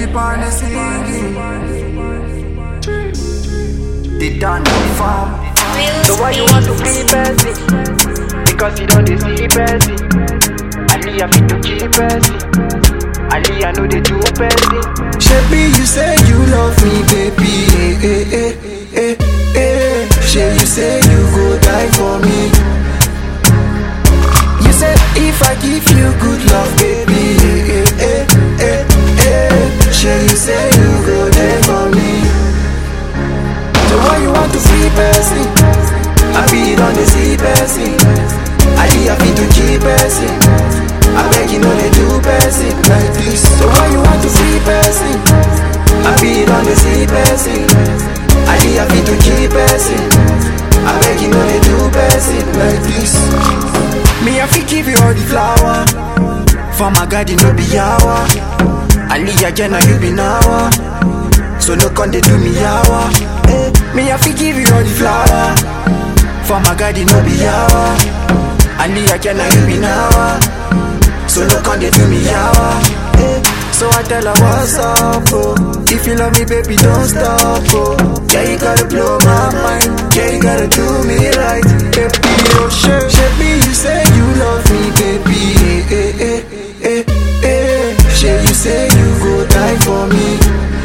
keep on the singing. They done the farm. So why you want to be Bessie? Because you don't see Bessie. Ali, I fit to keep Bessie. Ali, I know they do Bessie. Shebi, you say you love me, baby. Eh, eh, eh, eh, eh. Shey, you say you go die for me. You say if I give you good love, baby. Eh, eh, eh, eh, eh. Shey, you say you go there for me. So why you want to free person? I feed on the sea person. Ali, I feed to keep person. I beg you know they do person like this. So why you want to free person? I feed on the sea person. Ali, I feed to keep person. I beg you know they do person like this. Me, I fit give you all the flower. For my garden, no be yawa. Ali, again, you be now. So no con they do me yawa. Eh, me I fi give you all the flower. For my garden no be yawa. Ali I can you be now. So no con they do me yawa. Eh, so I tell her what's up, oh. If you love me, baby, don't stop, oh. Yeah, you gotta blow my mind. Yeah, you gotta do me right, baby. Oh, shit, shit, me, you say you love me, baby. Eh, eh, eh, eh, eh. Shit, you say you go die for me.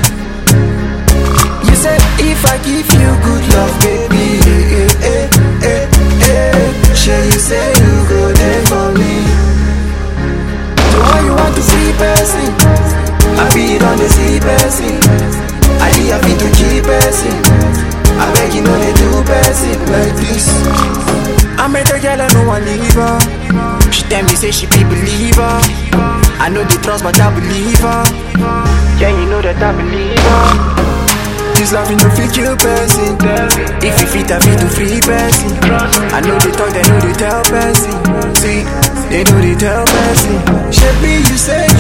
You said if I give you good love, baby, eh, eh, eh, eh, eh. Sure, you say you go there for me. So why you want to see person? I feed on the sea person. Ali, I feed to keep person. I beg you know they do person like this. I met a girl, I know I leave her. She tell me say she be believer. I know the trust, but I believe her. Yeah, you know that I believe her. This love no fit kill person. If you fit, I fit to free person. I know they talk, they know they tell person. See, they know they tell person. Shebi, you say